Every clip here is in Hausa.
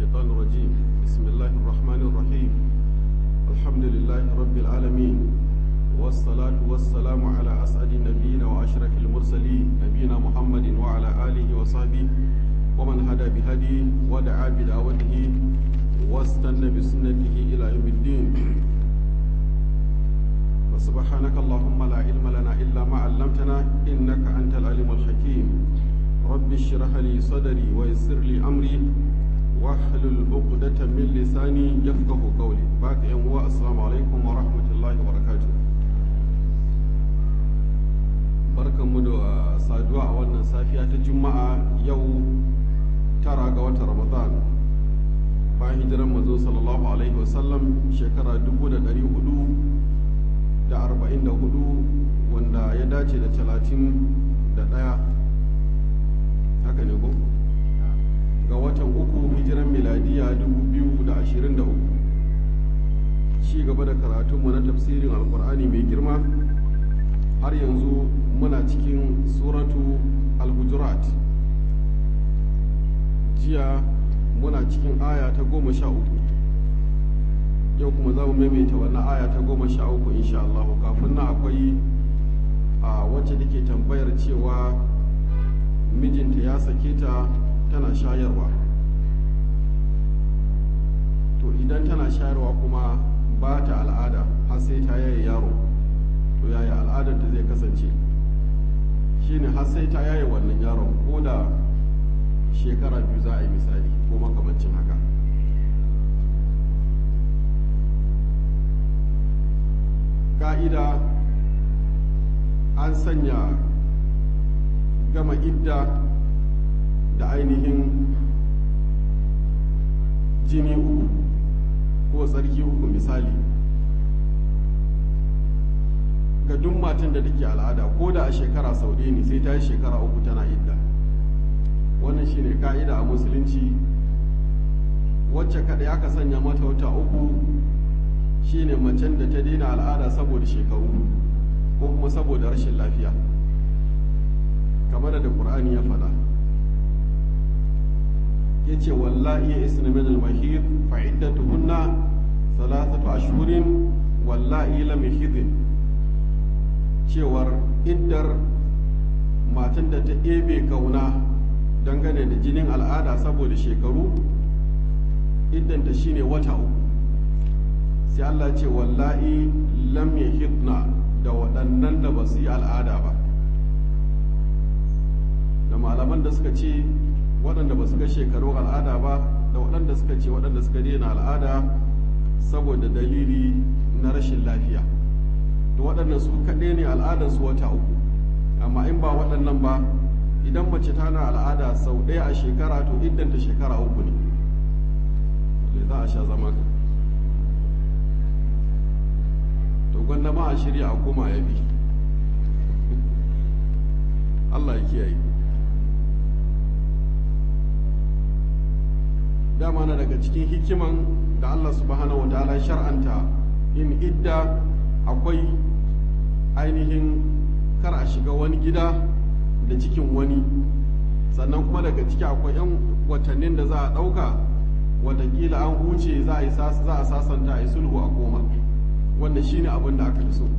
الشيطان الرجيم بسم الله الرحمن الرحيم الحمد لله رب العالمين والصلاة والسلام على أسعد نبينا وأشرف المرسلين نبينا محمد وعلى آله وصحبه ومن هدى بهديه ودعا بدعوته واستنى بسنته إلى يوم الدين وسبحانك اللهم لا علم لنا إلا ما علمتنا إنك أنت العليم الحكيم رب اشرح لي صدري ويسر لي أمري واحلل عقدة من لساني يفقه قولي باقي يوم السلام عليكم ورحمة الله وبركاته barkan mu da saduwa a wannan safiya ta juma'a yau tara ga watan ramadan bayan hijiran manzo sallallahu alaihi wasallam shekara dubu da ɗari hudu da arba'in da hudu wanda ya dace da talatin da ɗaya haka ne ko ga watan uku hijiran miladiya dubu biyu da ashirin da uku ci gaba da karatunmu na tafsirin alkur'ani mai girma har yanzu muna cikin suratu al-hujurat jiya muna cikin aya ta goma sha uku yau kuma za mu maimaita wannan aya ta goma sha uku insha Allah kafin nan akwai a wacce take tambayar cewa mijinta ya sake ta tana shayarwa to idan tana shayarwa kuma ba ta al'ada har sai ta yaye yaro to yaya al'adar ta zai kasance shine har sai ta yaye wannan yaron ko da shekara biyu za a yi misali ko makamancin haka ka'ida an sanya gama idda da ainihin jini uku ko tsarki uku misali ga duk matan da take al'ada ko da a shekara sau ɗaya ne sai ta yi shekara uku tana idda wannan shine ka'ida a musulunci wacce kaɗai aka sanya mata wata uku shine macen da ta daina al'ada saboda shekaru ko kuma saboda rashin lafiya kamar da ƙur'ani ya faɗa ya ce wallahi ya isna min al-mahid fa iddatuhunna thalathatu ashhurin wallahi lam yahidin cewar iddar matan da ta ebe kauna dangane da jinin al'ada saboda shekaru iddanta shine wata uku sai Allah ce wallahi lam yahidna da waɗannan da ba su yi al'ada ba da malaman da suka ce waɗanda ba su ga shekaru al'ada ba da waɗanda suka ce waɗanda suka daina al'ada saboda dalili na rashin lafiya to waɗannan su kaɗai ne al'adarsu wata uku amma in ba waɗannan ba idan mace tana al'ada sau ɗaya a shekara to iddanta shekara uku ne za a sha zama ka to gwanda ma a shirya a koma ya bi Allah ya kiyaye dama na daga cikin hikiman da Allah subhanahu wa ta'ala shar'anta in idda akwai ainihin kar a shiga wani gida da cikin wani sannan kuma daga ciki akwai 'yan watannin da za a ɗauka watakila an huce za a sasanta a yi sulhu a koma wanda shine abin da aka fi so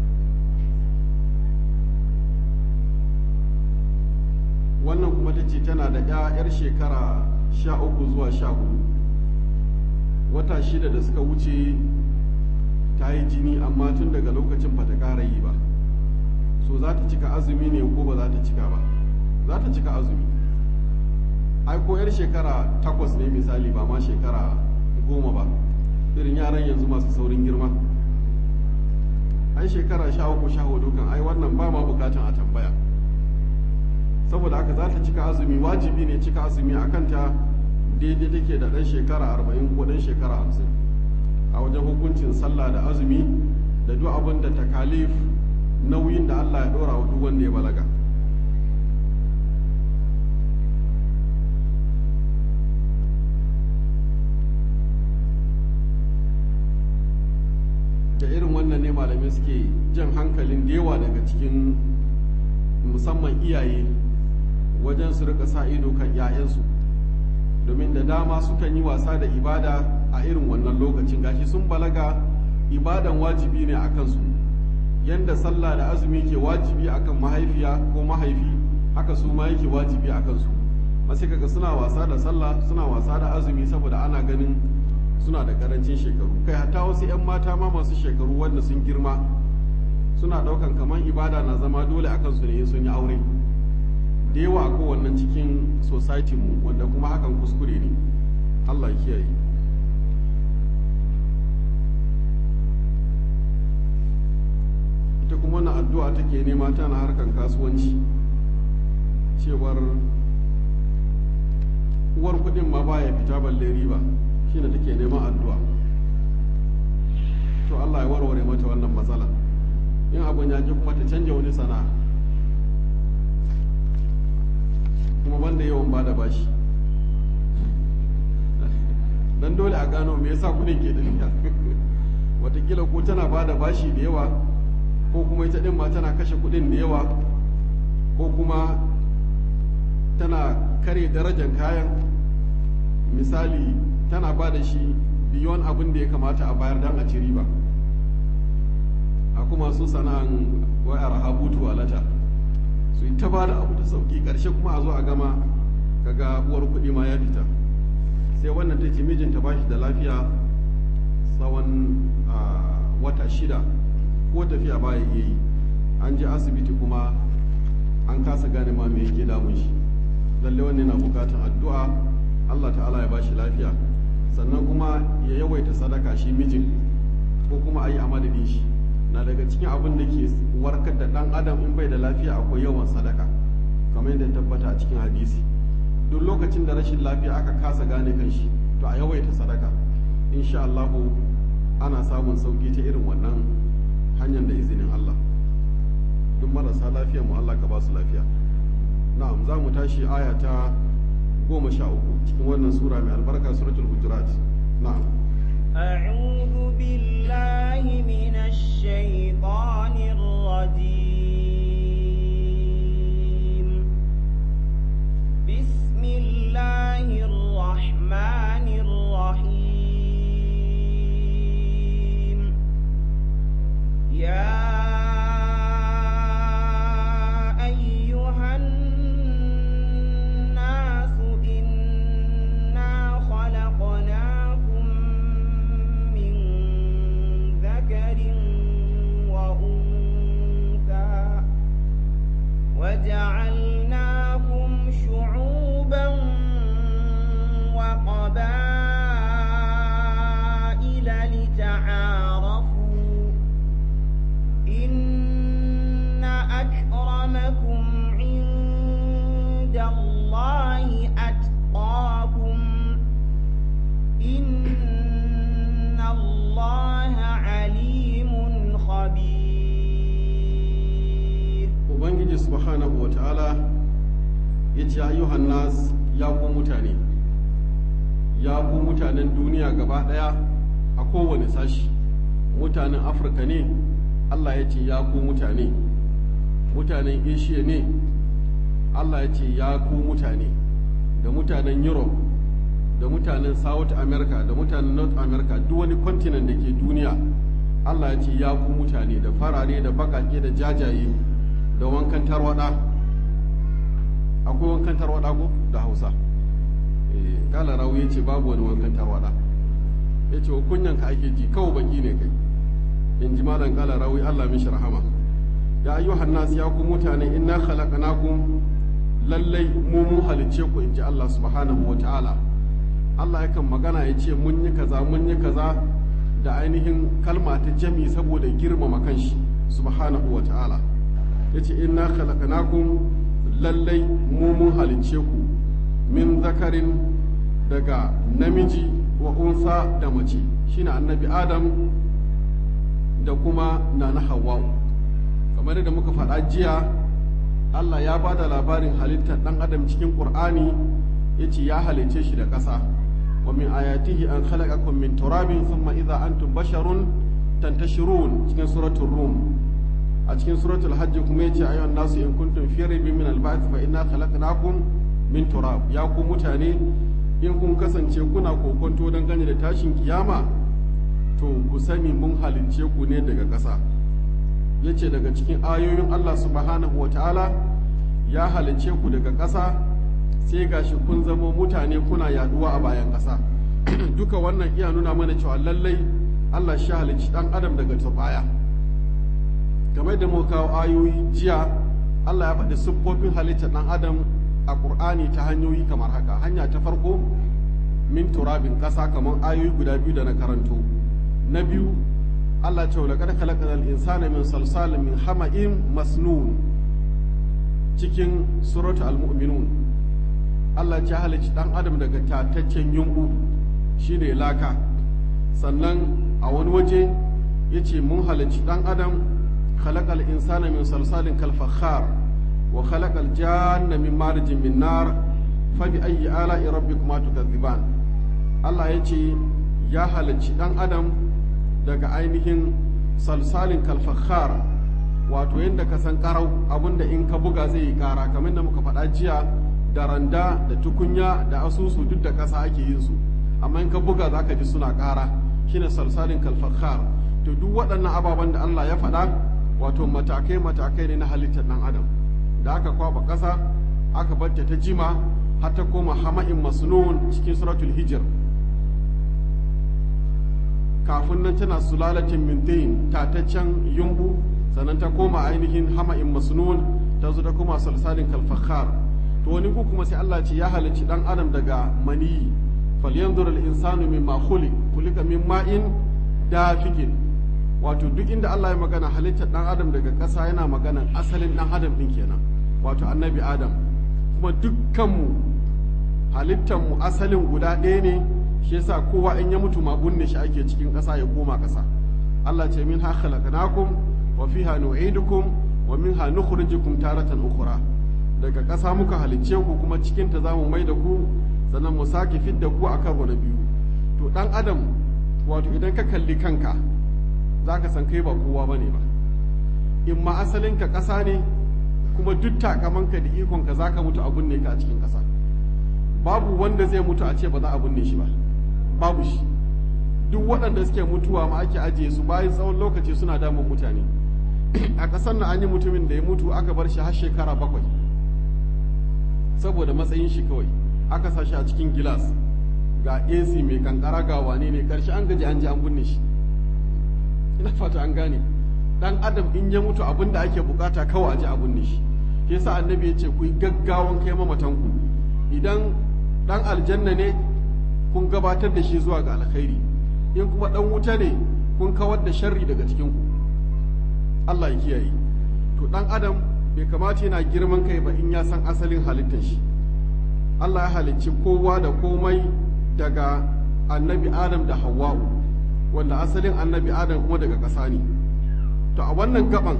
wannan kuma ta ce tana da 'yar shekara sha uku zuwa sha hudu wata shida da suka wuce ta yi jini amma tun daga lokacin ba ta ƙara yi ba so za ta cika azumi ne ko ba za ta cika ba za ta cika azumi ai ko yar shekara takwas ne misali ba ma shekara goma ba irin yaran yanzu masu saurin girma ai shekara sha uku sha hudu kan ai wannan ba ma bukatan a tambaya saboda haka za ta cika azumi wajibi ne cika azumi a kanta daidai take da ɗan shekara arba'in ko ɗan shekara hamsin a wajen hukuncin sallah da azumi da duk abin da takalif nauyin da Allah ya ɗora wa duk wanda ya balaga da irin wannan ne malamai suke jan hankalin da yawa daga cikin musamman iyaye wajen su rika sa ido kan 'ya'yansu domin da dama sukan yi wasa da ibada a irin wannan lokacin gashi sun balaga ibadan wajibi ne a kansu yanda sallah da azumi ke wajibi akan mahaifiya ko mahaifi haka su ma yake wajibi a kansu masu kaga suna wasa da sallah suna wasa da azumi saboda ana ganin suna da karancin shekaru kai hatta wasu 'yan mata ma masu shekaru wanda sun girma suna daukan kamar ibada na zama dole a kansu ne sun yi aure da yawa a kowannan cikin society mu wanda kuma hakan kuskure ne allah ya kiyaye ita kuma wannan addu'a take nema tana harkan kasuwanci cewar uwar kudin ma baya fita balle riba shine take neman addu'a to Allah ya warware mata wannan matsala in abun ya ji kuma ta canja wani sana'a kuma banda yawan bada bashi dan dole a gano me yasa kudin ke tafiya watakila ko tana bada bashi da yawa ko kuma ita din ma tana kashe kudin da yawa ko kuma tana kare darajar kayan misali tana ba da shi biyon abin da ya kamata a bayar don a ci riba a kuma su sana'an wayar habutu walata su yi ta ba da abu da sauki karshe kuma a zo a gama kaga uwar kuɗi ma ya fita sai wannan ta ce mijinta ba shi da lafiya tsawon wata shida ko tafiya baya iya yi an je asibiti kuma an kasa gane ma me yake damun shi lalle wanne na bukatan addu'a Allah ta'ala ya bashi lafiya sannan kuma ya yawaita sadaka shi mijin ko kuma a yi a madadin shi na daga cikin abin da ke warkar da dan adam in bai da lafiya akwai yawan sadaka kamar yadda tabbata a cikin hadisi duk lokacin da rashin lafiya aka kasa gane kan shi to a yawaita sadaka insha Allah ana samun sauki ta irin wannan hanyar da izinin Allah duk marasa lafiya mu Allah ka ba su lafiya na'am za mu tashi aya ta goma sha uku cikin wannan sura mai albarka suratul hujurat na'am أعوذ بالله من الشيطان الرجيم بسم الله الرحمن الرحيم يا أيها الناس إنا خلقناكم من ذكر وأنثى وجعلناكم شعوبا وقبائل لتعارفوا إن أكرمكم عند الله أتقاكم إن الله عليم خبير ubangiji subhanahu wa ta'ala ya ce ayyuhan nas ya ku mutane ya ku mutanen duniya gaba daya a kowane sashi mutanen afirka ne allah ya ce ya ku mutane mutanen asia ne allah ya ce ya ku mutane da mutanen europe da mutanen south america da mutanen north america duk wani continent da ke duniya allah ya ce ya ku mutane da farare da bakake da jajaye da wankan tarwada akwai wankan tarwada ko da hausa eh kala rawu ya ce babu wani wankan tarwada ya ce wa kunyanka ake ji kawai baki ne kai in ji malam kala rawi allah mishi rahama ya ayyuhan nas ya ku mutane inna khalaqnakum lallai mu mun halicce ku in ji allah subhanahu wa ta'ala allah yakan magana ya ce mun yi kaza mun yi kaza da ainihin kalma ta jami saboda girmama kanshi subhanahu wa ta'ala ya ce inna khalaqnakum lallai mu mun halicce ku min zakarin daga namiji wa unsa da mace shine annabi adam da kuma nana hawa'u kamar da muka faɗa jiya allah ya ba da labarin halittar ɗan adam cikin ƙur'ani ya ce ya halicce shi da ƙasa wa min ayatihi an khalaqakum min turabin thumma idza antum basharun tantashirun cikin suratul rum a cikin suratul hajj kuma yace ayyuhan nasu in kuntum fi raibin min al-ba'th fa inna khalaqnakum min turab ya ku mutane in kun kasance kuna kokonto don gane da tashin kiyama to ku sani mun halicce ku ne daga ƙasa ya ce daga cikin ayoyin Allah subhanahu wa ta'ala ya halicce ku daga ƙasa sai gashi kun zamo mutane kuna yaduwa a bayan ƙasa duka wannan iya nuna mana cewa lallai Allah shi halicci ɗan adam daga turbaya game da muka kawo ayoyi jiya Allah ya faɗi siffofin halittar ɗan adam a ƙur'ani ta hanyoyi kamar haka hanya ta farko min turabin ƙasa kamar ayoyi guda biyu da na karanto na biyu Allah ce wa laqad khalaqnal insana min salsalin min hama'in masnun cikin suratu al-mu'minun Allah ya halicci ɗan adam daga tataccen yunɓu shine laka sannan a wani waje ya ce mun halicci ɗan adam khalaqal insana min salsalin kalfakhar wa khalaqal janna min marjin min nar fa bi ayyi ala'i rabbikuma tukadziban Allah ya ce ya halicci ɗan adam daga ainihin salsalin kalfakhar wato yadda ka san karau abinda in ka buga zai yi kara kamar da muka faɗa jiya da randa da tukunya da asusu duk da ƙasa ake yin su amma in ka buga za ka ji suna ƙara shine salsalin kalfakhar to duk waɗannan ababen da Allah ya faɗa wato matakai matakai ne na halittar ɗan adam da aka kwaba ƙasa aka barta ta jima har ta koma hama'in masnun cikin suratul hijr kafin nan tana sulalatin mintain tataccen yumbu sannan ta koma ainihin hama'in masnun ta zo ta koma salsalin kalfakhar to wani ku kuma sai Allah ce ya halicci ɗan adam daga maniyi falyanzur al-insanu mimma khuliq khuliqa min ma'in dafiqin wato duk inda Allah ya magana halittar dan adam daga ƙasa yana magana asalin dan adam din kenan wato annabi adam kuma dukkanmu halittar mu asalin guda ɗaya ne shi yasa kowa in ya mutu ma bunne shi ake cikin ƙasa ya koma ƙasa Allah ce min ha khalaqnakum wa fiha nu'idukum wa minha nukhrijukum taratan ukhra daga ƙasa muka halicce ku kuma cikin ta zamu mai da ku sannan mu sake fidda ku a karo na biyu to dan adam wato idan ka kalli kanka za ka san kai ba kowa ba ne ba in ma asalinka ƙasa ne kuma duk takamanka da ikonka za ka mutu a binne ka a cikin ƙasa babu wanda zai mutu a ce ba za a binne shi ba babu shi duk waɗanda suke mutuwa ma ake ajiye su bayan tsawon lokaci suna damun mutane a ƙasar na an yi mutumin da ya mutu aka bar shi har shekara bakwai saboda matsayin shi kawai aka sa shi a cikin gilas ga AC mai kankara ga wane ne karshe an gaji an ji an binne shi ina fata an gane dan adam in ya mutu abin da ake bukata kawai a ji a binne shi yasa annabi ya ce ku yi gaggawan kai mamatan ku idan dan aljanna ne kun gabatar da shi zuwa ga alkhairi in kuma dan wuta ne kun kawar da sharri daga cikin ku Allah ya kiyaye to dan adam bai kamata yana girman kai ba in ya san asalin halittar shi Allah ya halicci kowa da komai daga annabi Adam da Hawwa'u wanda asalin annabi Adam kuma daga ƙasa ne to a wannan gaban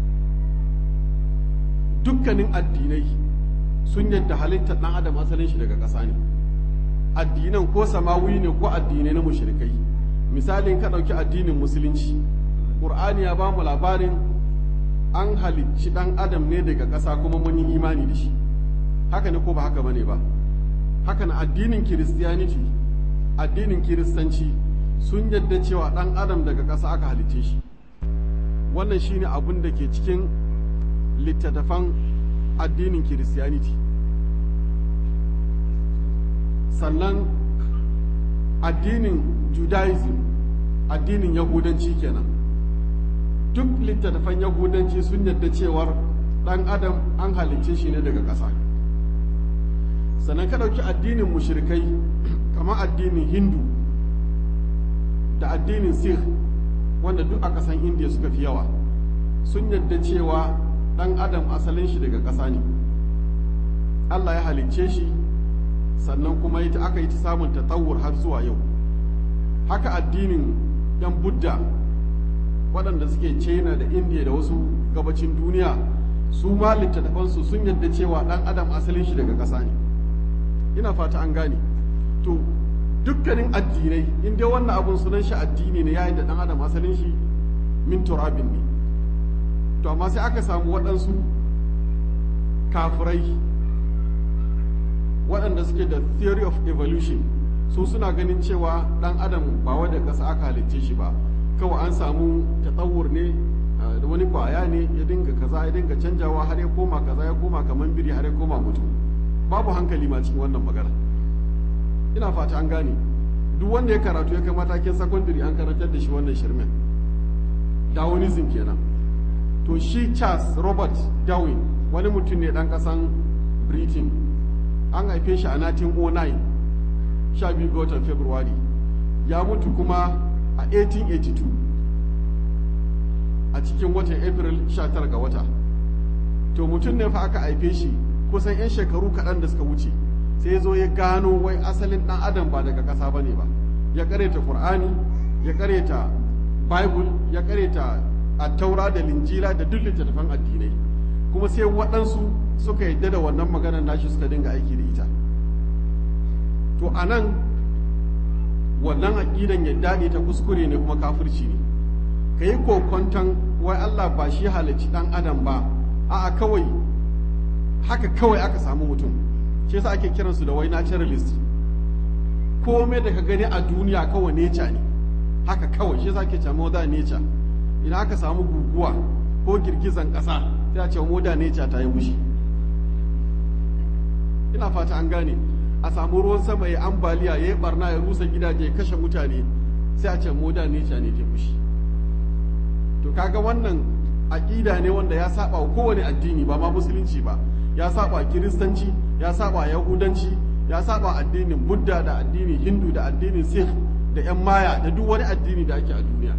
dukkanin addinai sun yadda halittar ɗan adam asalin shi daga ƙasa ne addinan ko samawi ne ko addinai na mushrikai misalin ka ɗauki addinin musulunci ƙur'ani ya ba mu labarin an halicci ɗan adam ne daga ƙasa kuma mun yi imani da shi haka ne ko ba haka bane ba haka na addinin kiristiyaniti addinin kiristanci sun yadda cewa ɗan adam daga ƙasa aka halicce shi wannan shine abin da ke cikin littattafan addinin kiristiyaniti sannan addinin judaism addinin yahudanci kenan duk littattafan yahudanci sun yadda cewar ɗan adam an halicce shi ne daga ƙasa sannan ka ɗauki addinin mushrikai kamar addinin hindu da addinin sikh wanda duk a ƙasan indiya suka fi yawa sun yadda cewa ɗan adam asalin shi daga ƙasa ne allah ya halicce shi sannan kuma ita aka yi ta samun tatawur har zuwa yau haka addinin yan budda waɗanda suke china da indiya da wasu gabacin duniya su ma littattafansu sun yadda cewa ɗan adam asalin shi daga ƙasa ne ina fata an gane to dukkanin addinai in dai wannan abun sunan shi addini ne yayin da ɗan adam asalin shi min turabin ne to amma sai aka samu waɗansu kafirai waɗanda suke da theory of evolution su suna ganin cewa ɗan adam ba wadda ƙasa aka halicce shi ba kawai an samu tatsawur ne da wani kwaya ne ya dinga kaza ya dinga canjawa har ya koma kaza ya koma kamar biri har ya koma mutum babu hankali ma cikin wannan magana ina fata an gane duk wanda ya karatu ya kai matakin secondary an karantar da shi wannan shirmen darwinism kenan to shi charles robert darwin wani mutum ne dan kasan britain an haife shi a 1909 sha biyu ga watan february ya mutu kuma a 1882 a cikin watan april 19 ga wata to mutum ne fa aka haife shi kusan 'yan shekaru kaɗan da suka wuce sai ya zo ya gano wai asalin ɗan adam ba daga ƙasa ba ne ba ya ƙareta ƙur'ani ya ƙareta bible ya ƙareta attaura da linjila da duk littattafan addinai kuma sai waɗansu suka yadda da wannan maganar nashi suka dinga aiki da ita to a nan wannan aƙidan yadda ne ta kuskure ne kuma kafirci ne ka yi kokonton wai allah ba shi halicci ɗan adam ba a'a kawai haka kawai aka samu mutum shi yasa ake kiransu da wai naturalist komai da ka gani a duniya kawai nature ne haka kawai shi yasa ake cewa modern nature idan aka samu guguwa ko girgizan ƙasa sai a ce modern nature ta yi mushi ina fata an gane a samu ruwan sama ya ambaliya ya yi barna ya rusa gidaje ya kashe mutane sai a ce modern nature ne ta mushi to kaga wannan aƙida ne wanda ya saba wa kowane addini ba ma musulunci ba ya saba kiristanci ya saba yahudanci ya saba addinin budda da addinin hindu da addinin sikh da yan maya da duk wani addini da ake a duniya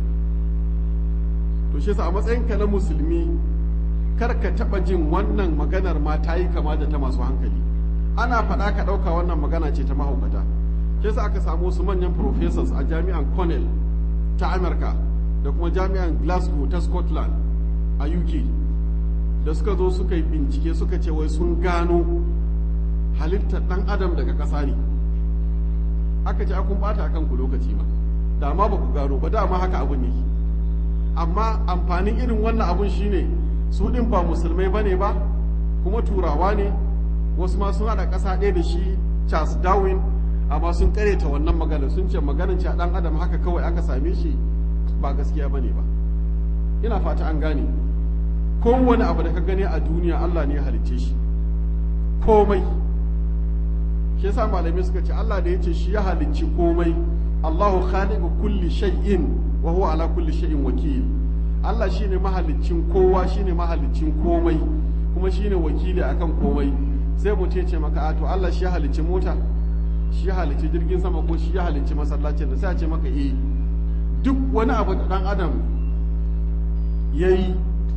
to shi a matsayinka na musulmi kar ka taba jin wannan maganar ma ta yi kama da ta masu hankali ana faɗa ka ɗauka wannan magana ce ta mahaukata shi sa aka samu wasu manyan professors a jami'an cornell ta amurka da kuma jami'an glasgow ta scotland a uk da suka zo suka yi bincike suka ce wai sun gano halittar ɗan adam daga ƙasa ne aka ce kun ɓata a kanku lokaci ba da ma ba ku gano ba dama haka abun ne amma amfanin irin wannan abun shine su ɗin ba musulmai ba ne ba kuma turawa ne wasu ma sun haɗa ƙasa ɗaya da shi charles darwin amma sun ta wannan magana sun ce maganin ce ɗan adam haka kawai aka same shi ba gaskiya ba ne ba ina fata an gane kowane abu da ka gani a duniya Allah ne ya halicce shi komai shi yasa malamai suka ce Allah da ya ce shi ya halicci komai Allahu khaliqu kulli shay'in wa huwa ala kulli shay'in wakil Allah shine mahaliccin kowa shine mahaliccin komai kuma shine wakili akan komai sai mutum ce maka a to Allah shi ya halicci mota shi ya halicci jirgin sama ko shi ya halicci masallacin da sai a ce maka eh duk wani abu da dan adam yayi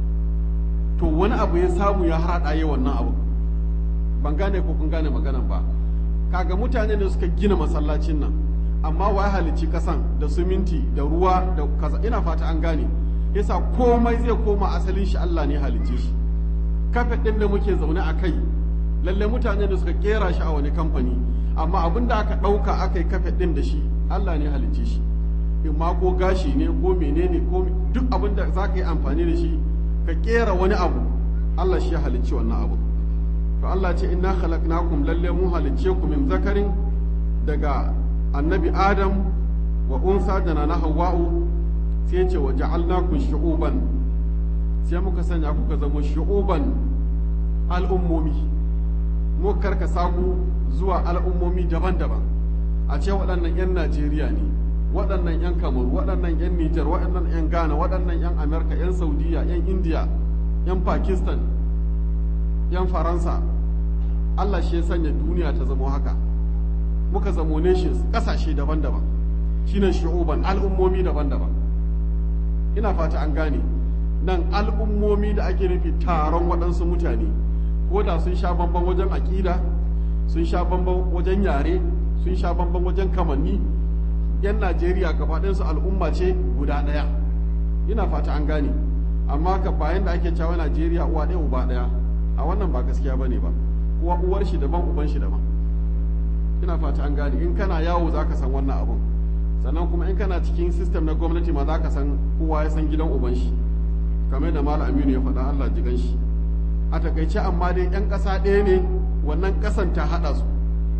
to wani abu ya samu ya haɗa yi wannan abu ban gane ko kun gane maganan ba kaga mutane da suka gina masallacin nan amma wa halicci kasan da siminti da ruwa da kaza ina fata an gane yasa komai zai koma asalin shi Allah ne halicce shi kafe ɗin da muke zaune a kai lalle mutane da suka kera shi a wani kamfani amma abin da aka ɗauka aka yi kafe ɗin da shi Allah ne halicce shi in ma ko gashi ne ko menene ko duk abin da za ka yi amfani da shi ka kera wani abu Allah shi ya halicci wannan abu to Allah ce inna khalaqnakum lalle mun halicce ku min zakarin daga annabi Adam wa unsa da na Hawwa'u sai ce wa ja'alnakum shu'uban sai muka sanya kuka zama shu'uban al'ummomi mu karkasa ku zuwa al'ummomi daban-daban a ce waɗannan 'yan Najeriya ne waɗannan 'yan kamaru waɗannan 'yan nijar waɗannan 'yan ghana waɗannan 'yan amerika 'yan saudiya 'yan indiya 'yan pakistan 'yan faransa allah shi ya sanya duniya ta zamo haka muka zamo nations ƙasashe daban-daban shine shu'uban al'ummomi daban-daban ina fata an gane nan al'ummomi da ake nufi taron waɗansu mutane ko da sun sha bamban wajen aƙida sun sha bamban wajen yare sun sha bamban wajen kamanni 'yan najeriya gabaɗinsu al'umma ce guda ɗaya ina fata an gane amma ka bayan da ake cewa najeriya uwa ɗaya uba ɗaya a wannan ba gaskiya ba ne ba uwa uwar shi daban uban shi daban ina fata an gane in kana yawo za ka san wannan abun sannan kuma in kana cikin sistem na gwamnati ma za ka san kowa ya san gidan uban shi kamar da malam aminu ya faɗa allah jigan shi a takaice amma dai 'yan ƙasa ɗaya ne wannan ƙasan ta haɗa su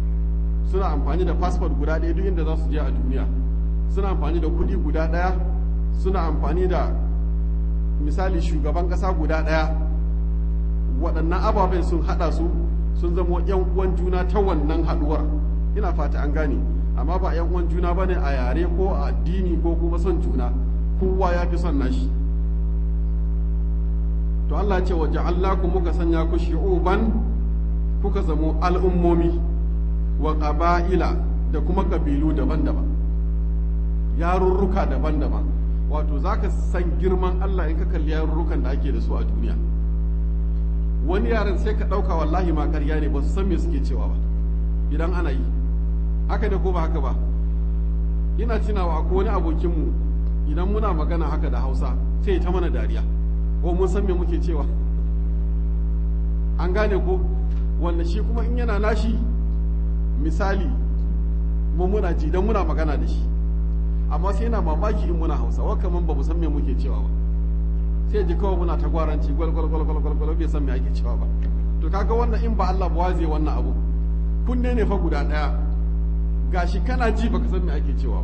suna amfani da passport guda ɗaya duk inda za su je a duniya suna amfani da kuɗi guda ɗaya suna amfani da misali shugaban ƙasa guda ɗaya waɗannan ababen sun haɗa su sun zama yan uwan juna ta wannan haɗuwar ina fata an gane amma ba yan uwan juna bane a yare ko a addini ko kuma son juna kowa ya fi son nashi to Allah ce wa ja'alnakum muka sanya ku shi'uban kuka zamo al'ummomi wa qaba'ila da kuma kabilu daban-daban yarurruka daban-daban wato zaka san girman Allah in ka kalli yarurrukan da ake da su a duniya wani yaran sai ka ɗauka wallahi ma ƙarya ne ba su san me suke cewa ba idan ana yi haka ne ko ba haka ba ina tunawa akwai wani abokinmu idan muna magana haka da hausa sai ta mana dariya ko mun san me muke cewa an gane ko wanda shi kuma in yana nashi misali mu muna ji dan muna magana da shi amma sai yana mamaki in muna hausa wa kaman ba mu san me muke cewa ba sai ji kawai muna ta gwaranci gwal gwal gwal gwal gwal bai san me ake cewa ba to kaga wannan in ba Allah ba zai wannan abu kunne ne fa guda daya gashi kana ji baka san me ake cewa ba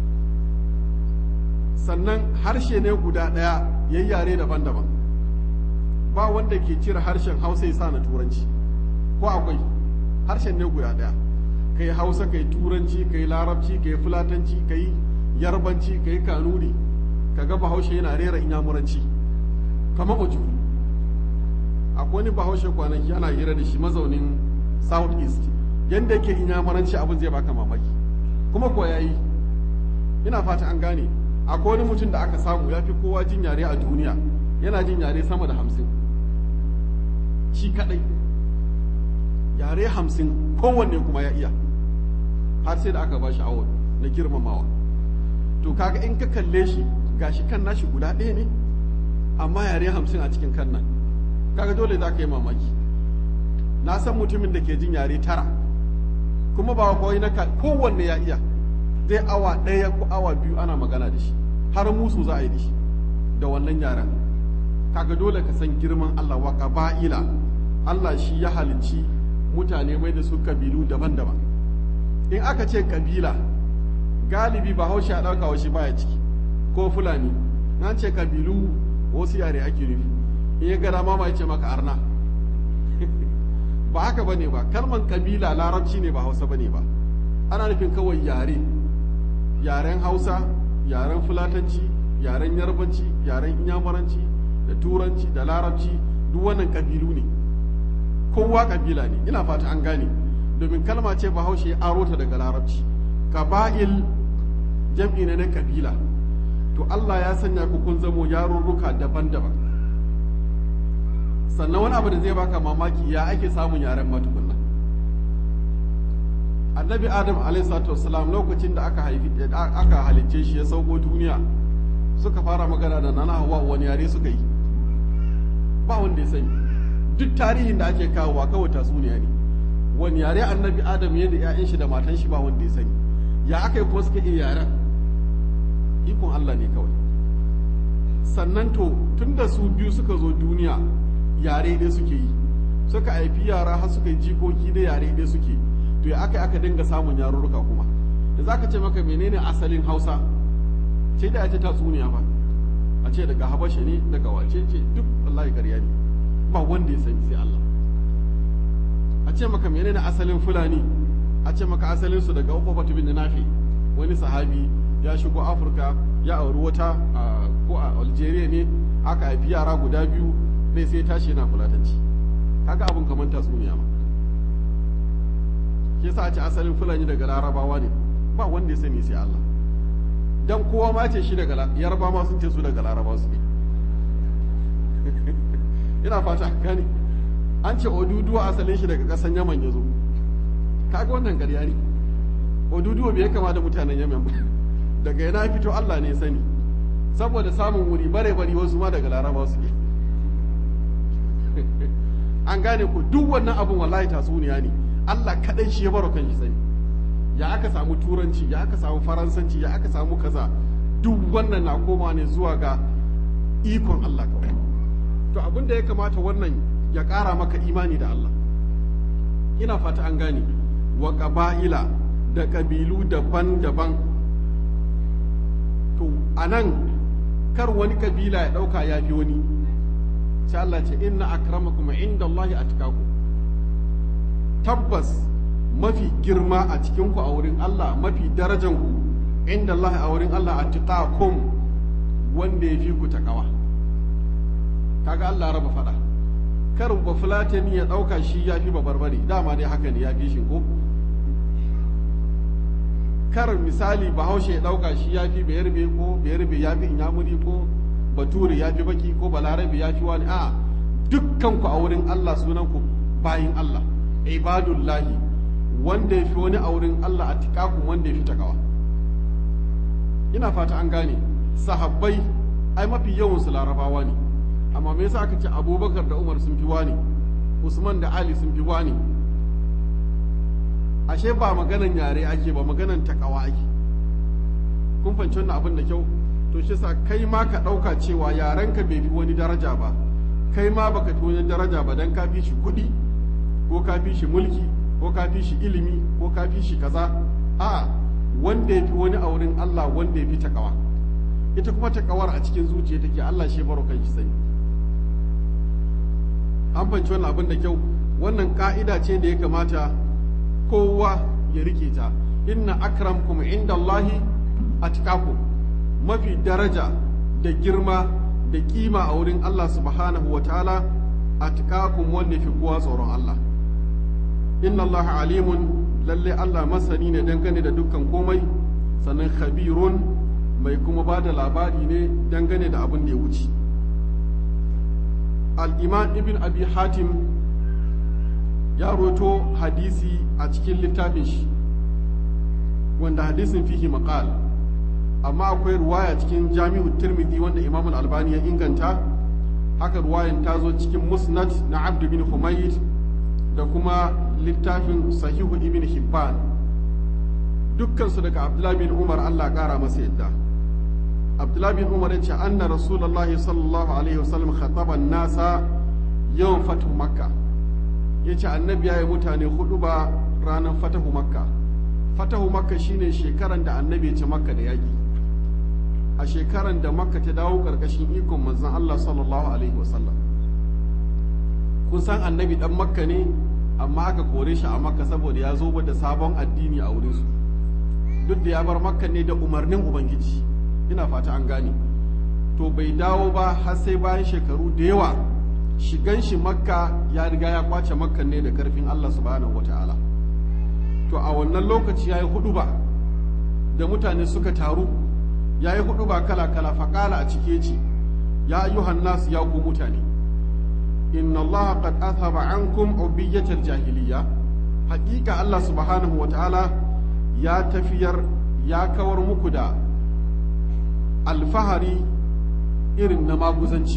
sannan harshe ne guda daya yayi yare daban-daban ba wanda ke cire harshen Hausa ya sa na turanci ko akwai harshen ne guda daya kai Hausa kai turanci kai larabci kai fulatanci kai yarbanci kai kanuri kaga bahaushe yana rera inyamuranci kamar ojuru akwai wani bahaushe kwanaki yana hira da shi mazaunin south east yadda yake inyamuranci abin zai baka mamaki kuma ko yayi ina fata an gane akwai wani mutum da aka samu ya fi kowa jin yare a duniya yana jin yare sama da hamsin shi kadai yare hamsin kowanne kuma ya iya har sai da aka ba shi awon na girmamawa to kaga in ka kalle shi gashi kan nashi guda ɗaya ne amma yare hamsin a cikin kan nan kaga dole za ka yi mamaki na san mutumin da ke jin yare tara kuma ba kawai na kowanne ya iya zai awa ɗaya ko awa biyu ana magana da shi har musu za a yi da shi da wannan yaren kaga dole ka san girman Allah wa ba'ila Allah shi ya halicci mutane mai da su kabilu daban-daban in aka ce kabila galibi ba haushe a ɗauka wa shi baya ciki ko fulani na ce kabilu wasu yare ake nufi in ya gara ma ya ce maka arna ba haka bane ba kalman kabila larabci ne ba hausa bane ba ana nufin kawai yare yaren hausa yaren fulatanci yaren yarbanci yaren inyamuranci da turanci da larabci duk wannan kabilu ne kowa kabila ne ina fata an gane domin kalma ce bahaushe ya aro ta daga larabci kaba'il jam'i ne na kabila to Allah ya sanya ku kun zamo yarurruka daban-daban sannan wani abu da zai baka mamaki ya ake samun yaren matukunna annabi adam alaihissalam lokacin da aka haifi aka halicce shi ya sauko duniya suka fara magana da nana hawa wani yare suka yi ba wanda ya sani duk tarihin da ake kawowa kawai tatsuniya ne wani yare annabi adam ya da 'ya'yan shi da matan shi ba wanda ya sani ya aka yi kuma suka iya yaren ikon Allah ne kawai sannan to tun da su biyu suka zo duniya yare dai suke yi suka haifi yara har suka yi jikoki da yare dai suke to ya aka aka dinga samun yarurruka kuma da za ka ce maka menene asalin hausa ce da ce tatsuniya ba a ce daga habasha ne daga wace ce duk wallahi ƙarya ne ba wanda ya sani sai Allah a ce maka menene asalin fulani a ce maka asalin su daga ukubatu bin nafi wani sahabi ya shigo afirka ya auri wata ko a algeria ne aka haifi yara guda biyu ɗaya sai tashi yana fulatanci kaga abin kamar tatsuniya ma ke sa a ce asalin fulani daga larabawa ne ba wanda ya sani sai Allah dan kowa ma ce shi daga yarba ma sun ce su daga laraba su ne ina fata gani an ce oduduwa asalin shi daga ƙasan yaman ya zo kaga wannan ƙarya ne oduduwa bai kama da mutanen yaman ba daga yana fito Allah ne sani saboda samun wuri bare bari wasu ma daga laraba su ne an gane ku duk wannan abin wallahi tatsuniya ne Allah kaɗai shi ya baro kan shi sani ya aka samu turanci ya aka samu faransanci ya aka samu kaza duk wannan na koma ne zuwa ga ikon Allah kawai to abin da ya kamata wannan ya ƙara maka imani da Allah ina fata an gane wa ƙaba'ila da ƙabilu daban-daban to a nan kar wani ƙabila ya ɗauka ya fi wani sai Allah ce inna akramakum inda Allah a tabbas mafi girma a cikinku a wurin Allah mafi darajanku inda Allah a wurin Allah a tiƙakum wanda ya fi ku taƙawa kaga Allah raba faɗa kar ba fulatani ya ɗauka shi ya fi barbare dama dai haka ne ya fi shi ko kar misali bahaushe ya ɗauka shi ya fi bayarbe ko bayarbe ya fi inyamuri ko bature ya fi baki ko balarabe ya fi wani a dukkanku a wurin Allah sunanku bayin Allah ibadullahi wanda ya fi wani a wurin Allah a tikakun wanda ya fi takawa ina fata an gane sahabbai ai mafi yawansu larabawa ne amma me yasa aka ce abubakar da umar sun fi wani usman da ali sun fi wani ashe ba maganan yare ake ba maganan takawa ake kun fahimci wannan abin da kyau to shi sa kai ma ka ɗauka cewa yarenka bai fi wani daraja ba kai ma baka fi wani daraja ba dan ka fi shi kuɗi ko ka fi shi mulki ko ka fi shi ilimi ko ka fi shi kaza a wanda ya fi wani a wurin Allah wanda ya fi takawa ita kuma takawar a cikin zuciya take Allah shi baro kan shi sani an fahimci wannan abin da kyau wannan ka'ida ce da ya kamata kowa ya rike ta inna akramkum indallahi atqakum mafi daraja da girma da kima a wurin Allah subhanahu wa ta'ala atqakum wanda fi kowa tsoron Allah inna Allah alimun lalle Allah masani ne dangane da dukkan komai sannan khabirun mai kuma ba da labari ne dangane da abin da ya wuce al-imam ibn abi hatim ya roto hadisi a cikin littafin shi wanda hadisin fihi maqal amma akwai ruwaya cikin jami'u tirmidhi wanda imam al-albani ya inganta haka ruwayan ta zo cikin musnad na abdu bin humayd da kuma littafin sahihu ibn hibban dukkansu daga abdullahi bin umar allah kara masa yadda abdullahi bin umar yace anna rasulullahi sallallahu alaihi wasallam khataba nasa yawan fatu makka yace annabi ya yi mutane hudu ba ranar fatahu makka fatahu makka shine shekaran da annabi ya ci makka da yaki a shekaran da makka ta dawo karkashin ikon manzon allah sallallahu alaihi wasallam kun san annabi dan makka ne amma aka kore shi a makka saboda ya zo da sabon addini a wurinsu duk da ya bar makka ne da umarnin ubangiji ina fata an gane to bai dawo ba har sai bayan shekaru da yawa shigan shi makka ya riga ya kwace makka ne da karfin allah subhanahu wata'ala to a wannan lokaci ya yi hudu ba da mutane suka taru ya yi hudu ba kala-kala faƙala a cike ce ya ayyuhan nasu ya ku mutane inna Allah qad athaba ankum ubiyyatal jahiliya haƙiƙa Allah subhanahu wa ta'ala ya tafiyar ya kawar muku da alfahari irin na maguzanci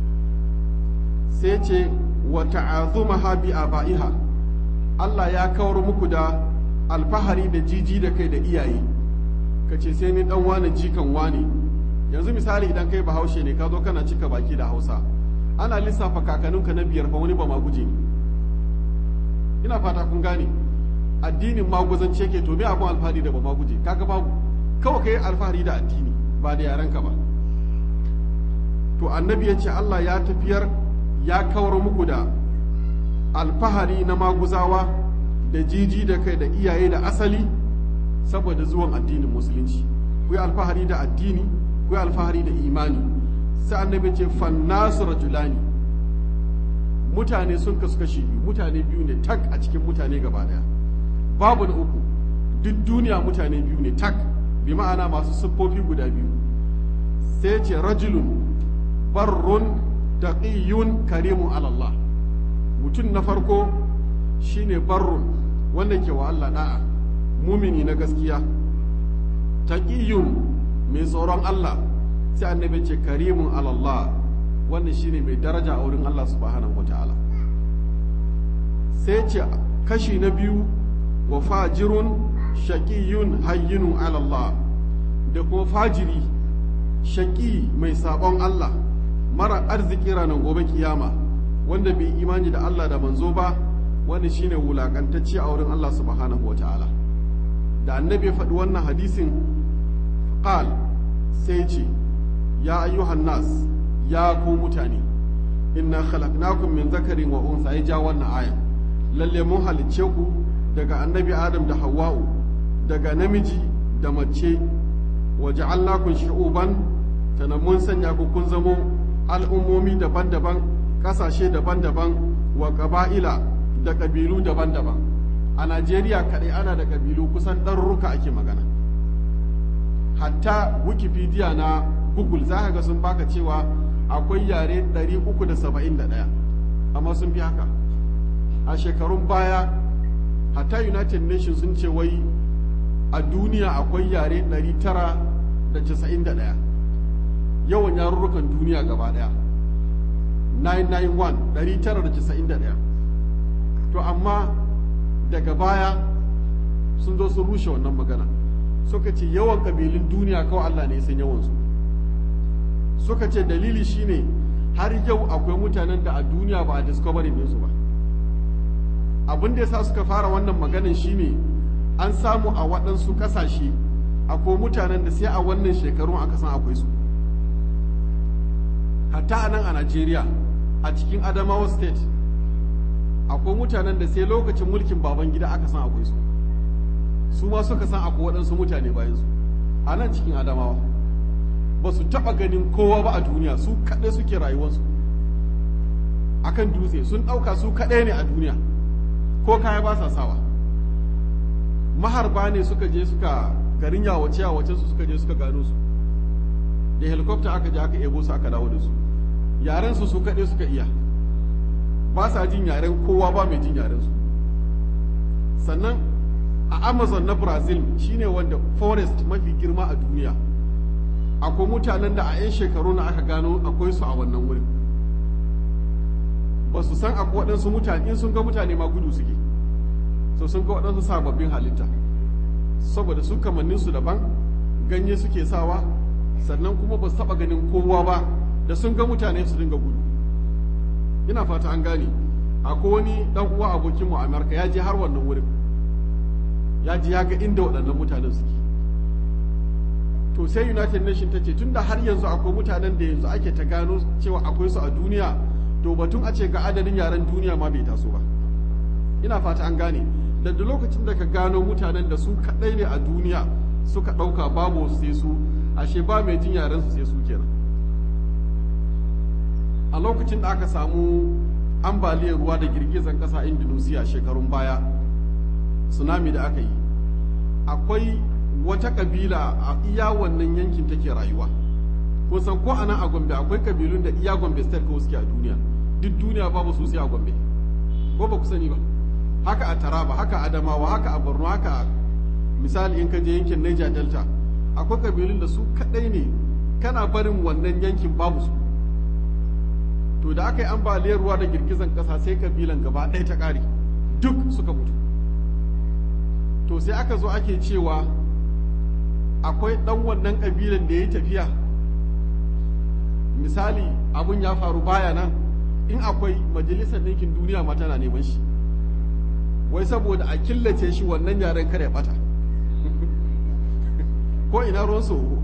sai ce wa ta'azumaha bi aba'iha Allah ya kawar muku da alfahari da jiji da kai da iyaye kace sai ni dan wane jikan wane yanzu misali idan kai bahaushe ne ka zo kana cika baki da Hausa ana lissafa kakaninka na biyar fa wani ba ma guje ne ina fata kun gane addinin maguzanci yake to me abun alfahari da ba ma guje kaga babu kawai kai alfahari da addini ba da yarenka ba to annabi ya ce Allah ya tafiyar ya kawar muku da alfahari na maguzawa da jiji da kai da iyaye da asali saboda zuwan addinin musulunci ku yi alfahari da addini ku yi alfahari da imani sai annabi ce fannasu rajulani mutane sun kasu kashi biyu mutane biyu ne tak a cikin mutane gaba daya babu na uku duk duniya mutane biyu ne tak bi ma'ana masu siffofi guda biyu sai ce rajulun barrun taqiyyun karimun alallah mutum na farko shine barrun wanda ke wa Allah da'a mumini na gaskiya taqiyyun mai tsoron Allah sai annabi ce karimun alallah wannan shine mai daraja a wurin Allah subhanahu wataala sai ce kashi na biyu wa fajirun shaqiyun hayyinun alallah da kuma fajiri shaqi mai sabon Allah mara arziki ranar gobe kiyama wanda bai imani da Allah da manzo ba wani shine wulakantacce a wurin Allah subhanahu wata'ala da annabi ya faɗi wannan hadisin qal sai ce ya ayyuhan nas ya ku mutane inna khalaqnakum min zakarin wa unsa ya ja wannan ayan lalle mun halicce ku daga annabi adam da hawwa'u daga namiji da mace wa ja'alnakum shu'uban tana mun sanya ku kun zamo al'ummomi daban-daban ƙasashe daban-daban wa ƙaba'ila da ƙabilu daban-daban a najeriya kaɗai ana da ƙabilu kusan ɗarurruka ake magana hatta wikipedia na google za ka ga sun baka cewa akwai yare 371 amma sun fi haka a shekarun baya hatta united nations sun ce wai a duniya akwai yare 991 yawan yarurrukan duniya gaba daya 991 991 to amma daga baya sun zo sun rushe wannan magana suka ce yawan kabilun duniya kawai Allah ne san yawansu suka ce dalili shine har yau akwai mutanen da a duniya ba a discovery su ba abin da yasa suka fara wannan maganin shine an samu a waɗansu ƙasashe akwai mutanen da sai a wannan shekarun aka san akwai su hatta a nan a Najeriya a cikin Adamawa state akwai mutanen da sai lokacin mulkin baban gida aka san akwai su su ma suka san akwai waɗansu mutane bayan su a nan cikin Adamawa ba su taɓa ganin kowa ba a duniya su kaɗai suke rayuwarsu akan dutse sun ɗauka su kaɗai ne a duniya ko kaya ba sa sawa maharba ne suka je suka garin yawace yawacen su suka je suka gano su da helicopter aka je aka ebo su aka dawo da su yaren su su kaɗai suka iya ba sa jin yaren kowa ba mai jin yaren su sannan a amazon na brazil shine wanda forest mafi girma a duniya akwai mutanen da a 'yan shekaru na aka gano akwai su a wannan wurin ba su san akwai waɗansu mutane in sun ga mutane ma gudu suke so sun ga waɗansu sababbin halitta saboda su kamannin su daban ganye suke sawa sannan kuma ba su taɓa ganin kowa ba da sun ga mutane su dinga gudu ina fata an gane akwai wani dan uwa abokin mu a Amerika ya je har wannan wurin ya je ya ga inda waɗannan mutanen suke to sai United Nations ta ce tunda har yanzu akwai mutanen da yanzu ake ta gano cewa akwai su a duniya to batun a ce ga adadin yaren duniya ma bai taso ba ina fata an gane da da lokacin da ka gano mutanen da su kaɗai ne a duniya suka ɗauka babu wasu sai su ashe ba mai jin yaren su sai su kenan a lokacin da aka samu ambaliyar ruwa da girgizan ƙasa a indonesia shekarun baya tsunami da aka yi akwai wata kabila a iya wannan yankin take rayuwa kun san ko anan a gombe akwai kabilun da iya gombe state kawai suke a duniya duk duniya babu su sai a gombe ko ba ku sani ba haka a taraba haka a adamawa haka a borno haka a misali in ka je yankin niger delta akwai kabilun da su kadai ne kana barin wannan yankin babu su to da aka yi ambaliyar ruwa da girgizan kasa sai kabilan gaba ɗaya ta ƙare duk suka mutu to sai aka zo ake cewa akwai ɗan wannan kabilan da ya yi tafiya misali abun ya faru baya nan in akwai majalisar ɗinkin duniya ma tana neman shi wai saboda a killace shi wannan yaren kare bata ko ina ruwan soho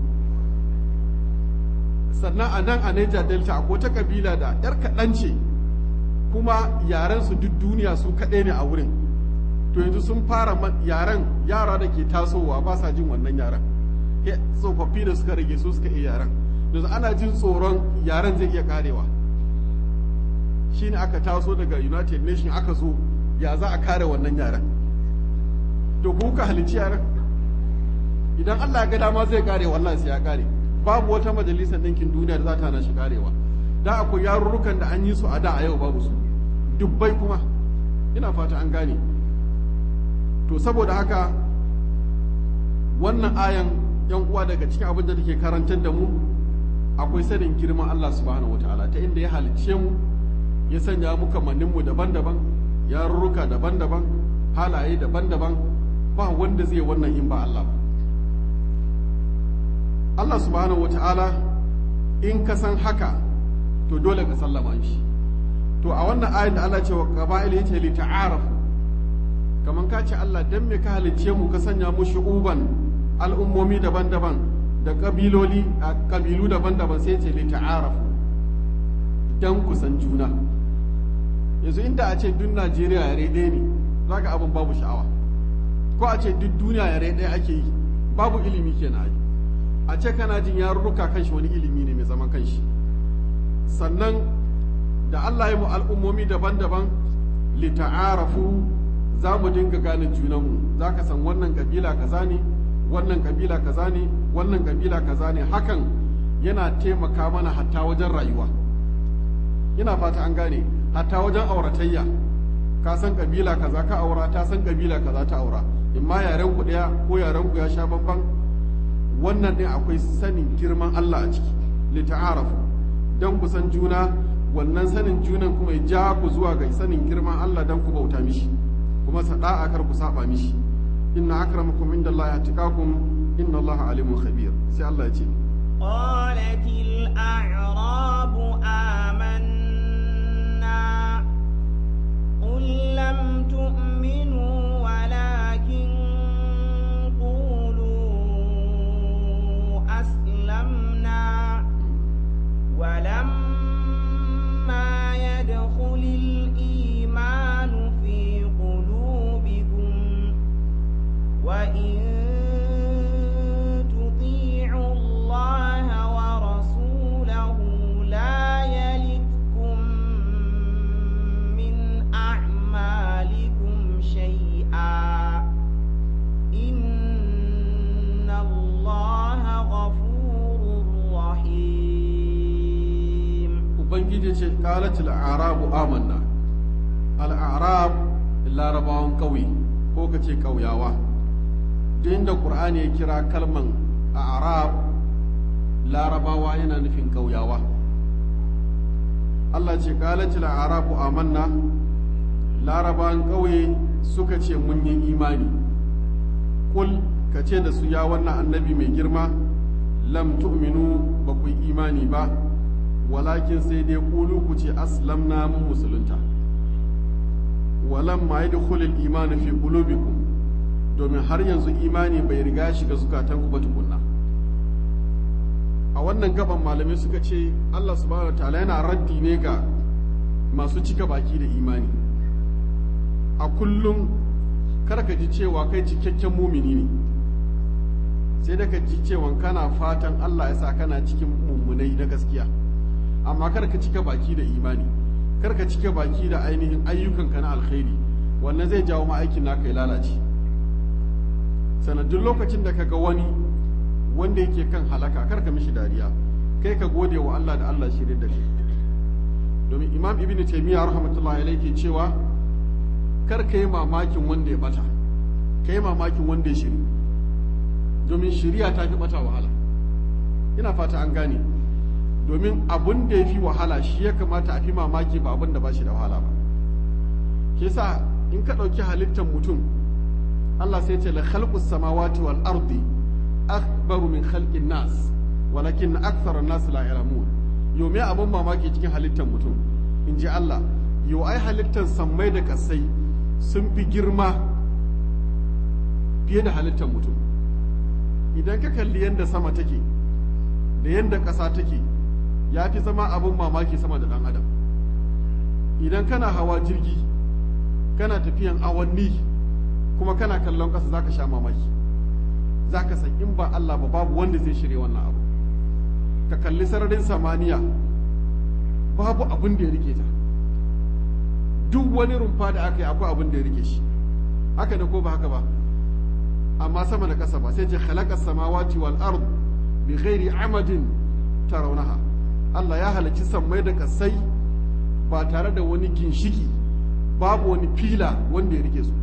sannan a nan a Niger Delta akwai ta kabila da yar kaɗan ce kuma yaren su duk duniya su kaɗai ne a wurin to yanzu sun fara yaren yara da ke tasowa ba sa jin wannan yaren tsofaffi da suka rage su suka iya yaren yanzu ana jin tsoron yaren zai iya karewa shine aka taso daga united nation aka zo ya za a kare wannan yaren to ku ka halicci yaren idan allah ya ga dama zai kare wallahi sai ya kare babu wata majalisar ɗinkin duniya da za ta hana shi karewa da akwai yarurrukan da an yi su a da a yau babu su dubbai kuma ina fata an gane to saboda haka wannan ayan yan uwa daga cikin abin da take karantar da mu akwai sanin girman Allah subhanahu wataala ta inda ya halicce mu ya sanya mu kamannin mu daban-daban yarurruka daban-daban halaye daban-daban ba wanda zai wannan in ba Allah ba Allah subhanahu wataala in ka san haka to dole ka sallama shi to a wannan ayin da Allah ce wa qaba'il yace li ta'arafu kamar ka ce Allah dan me ka halicce mu ka sanya mu shu'uban al'ummomi daban-daban da kabiloli a kabilu daban-daban sai ce li ta'arafu dan ku san juna yanzu inda a ce duk Najeriya yare ɗaya ne zaka abin babu sha'awa ko a ce duk duniya yare ɗaya ake yi babu ilimi kenan ai a ce kana jin yarurruka kanshi wani ilimi ne mai zaman kanshi sannan da Allah ya mu al'ummomi daban-daban li ta'arafu za mu dinga gane junanmu za ka san wannan kabila kaza ne wannan kabila kaza ne wannan kabila kaza ne hakan yana taimaka mana hatta wajen rayuwa ina fata an gane hatta wajen auratayya ka san kabila kaza ka aura ta san kabila kaza ta aura in ma yaren ku daya ko yaren ku ya sha bamban wannan din akwai sanin girman Allah a ciki li ta'arafu dan ku san juna wannan sanin junan kuma ya ja ku zuwa ga sanin girman Allah dan ku bauta mishi kuma sada'a kar ku saba mishi inna akramakum indallahi atqakum inna allaha alimun khabir sai Allah ya ce قالت الأعراب آمنا قل لم تؤمنوا ولكن قولوا أسلمنا ولما يدخل الإيمان في قلوبكم وإن تطيعوا الله ورسوله لا يلدكم من أعمالكم شيئا إن الله غفور رحيم ubangiji ce qalatul a'rabu amanna al-a'rab larabawan kauye ko kace kauyawa duk inda qur'ani ya kira kalman a'rab larabawa yana nufin kauyawa Allah ce qalatul a'rabu amanna larabawan kauye suka ce mun yi imani kul ka ce da su ya wannan annabi mai girma lam tu'minu ba ku yi imani ba walakin sai dai kulu ku ce aslamna mun musulunta walam ma yadkhulul imanu fi qulubikum domin har yanzu imani bai riga shiga zukatan ku ba tukunna a wannan gaban malamai suka ce Allah subhanahu wataala yana raddi ne ga masu cika baki da imani a kullum kar ka ji cewa kai cikakken mumini ne sai da ka ji cewa kana fatan Allah ya sa kana cikin mummunai na gaskiya amma kar ka cika baki da imani kar ka cika baki da ainihin ayyukanka na alkhairi wannan zai jawo ma aikin naka ya lalace sanadin lokacin da ka ga wani wanda yake kan halaka kar ka mishi dariya kai ka gode wa Allah da Allah shirye da kai domin imam ibn taymiya rahmatullahi alaihi ke cewa kar ka yi mamakin wanda ya bata ka yi mamakin wanda ya shiri domin shiriya ta fi bata wahala ina fata an gane domin abun da ya fi wahala shi ya kamata a fi mamaki ba abun da ba shi da wahala ba ke sa in ka ɗauki halittar mutum Allah sai ce la khalqus samawati wal ardi akbaru min khalqin nas walakin akthar an-nas la ya'lamun yau me abun mamaki cikin halittar mutum in ji Allah yau ai halittar sammai da kasai sun fi girma fiye da halittar mutum idan ka kalli yadda sama take da yadda ƙasa take ya fi zama abin mamaki sama da ɗan adam idan kana hawa jirgi kana tafiyan awanni kuma kana kallon ƙasa za ka sha mamaki za ka san in ba Allah ba babu wanda zai shirya wannan abu ka kalli sararin samaniya babu abin da ya rike ta duk wani rumfa da aka yi akwai abin da ya rike shi haka ne ko ba haka ba amma sama da ƙasa ba sai ce khalaqa samawati wal ard bi ghairi amadin tarawnaha Allah ya halarci sammai da kasai ba tare da wani ginshiki babu wani fila wanda ya rike su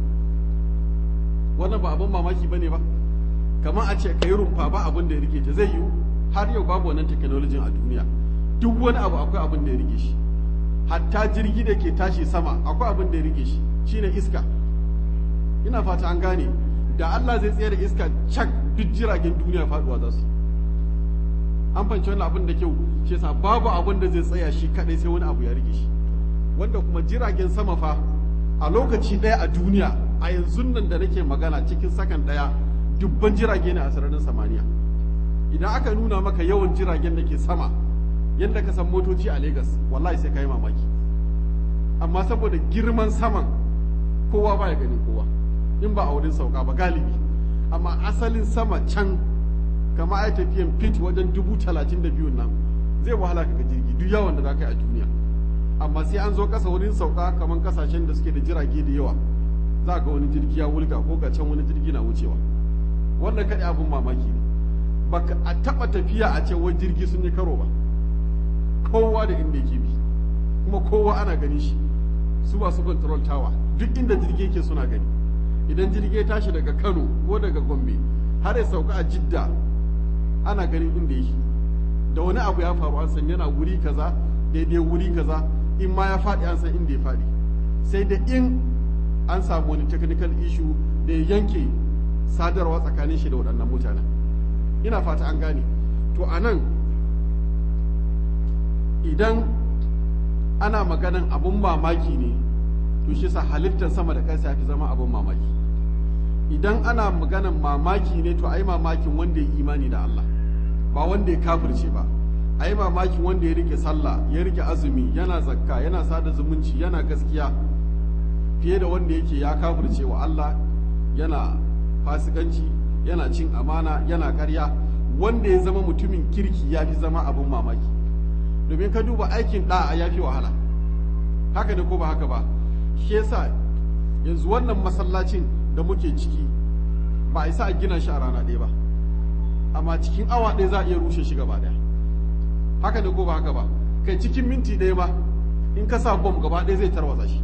wannan ba abin mamaki bane ba kamar a ce kai rumfa ba abin da ya rike ta zai yiwu har yau babu wannan technology a duniya duk wani abu akwai abin da ya rike shi hatta jirgi da ke tashi sama akwai abin da ya rike shi shine iska ina fata an gane da Allah zai tsaye da iska cak duk jiragen duniya faduwa za su an fahimci wannan abin da kyau shi yasa babu abin da zai tsaya shi kadai sai wani abu ya rike shi wanda kuma jiragen sama fa a lokaci ɗaya a duniya a yanzu nan da nake magana cikin sakan ɗaya dubban jirage ne a sararin samaniya idan aka nuna maka yawan jiragen da ke sama yadda ka san motoci a Legas wallahi sai ka yi mamaki amma saboda girman saman kowa baya ganin kowa in ba a wurin sauka ba galibi amma asalin sama can kama ai tafiyan fit wajen dubu talatin da biyun nan zai wahala ka jirgi duk yawan da za ka yi a duniya amma sai an zo kasa wurin sauka kamar kasashen da suke da jirage da yawa za ga wani jirgi ya wulga ko ga can wani jirgi na wucewa wannan kaɗai abin mamaki ne baka a taɓa tafiya a ce wani jirgi sun yi karo ba kowa da inda yake bi kuma kowa ana gani shi su masu control tower duk inda jirgi yake suna gani idan jirgi ya tashi daga kano ko daga gombe har ya sauka a jidda ana ganin inda yake da wani abu ya faru an san yana wuri kaza daidai wuri kaza in ma ya faɗi an san inda ya faɗi sai da in an samu wani technical issue da ya yanke sadarwa tsakanin shi da waɗannan mutanen ina fata an gane to a nan idan ana maganan abun mamaki ne to shi sa halittar sama da ƙasa ya fi zama abun mamaki idan ana maganan mamaki ne to ai mamakin wanda ya imani da Allah ba wanda ya kafirce ba ai mamakin wanda ya rike sallah ya rike azumi yana zakka yana sada zumunci yana gaskiya fiye da wanda yake ya kafirce wa Allah yana fasikanci yana cin amana yana karya wanda ya zama mutumin kirki ya fi zama abin mamaki domin ka duba aikin ɗa'a ya fi wahala haka ne ko ba haka ba shi yasa yanzu wannan masallacin da muke ciki ba a isa a gina shi a rana ɗaya ba amma cikin awa ɗaya za a iya rushe shi gaba ɗaya haka ne ko ba haka ba kai cikin minti ɗaya ma in ka sa bom gaba ɗaya zai tarwatsa shi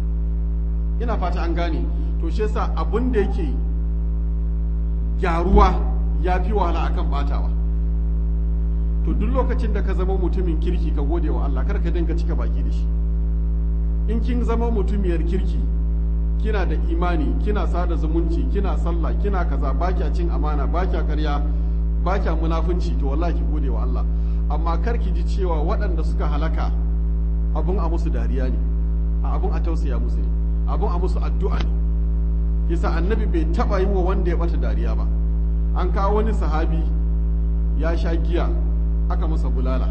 ina fata an gane to shi yasa abin da yake gyaruwa ya fi wahala akan batawa to duk lokacin da ka zama mutumin kirki ka gode wa Allah kar ka dinga cika baki da shi in kin zama mutumiyar kirki kina da imani kina sada zumunci kina sallah kina kaza ba kya cin amana ba kya karya ba kya munafunci to wallahi ki gode wa Allah amma kar ki ji cewa waɗanda suka halaka abun a musu dariya ne a abun a tausaya musu ne abun a musu addu'a ne yasa annabi bai taba yi wa wanda ya bata dariya ba an kawo wani sahabi ya sha giya aka masa bulala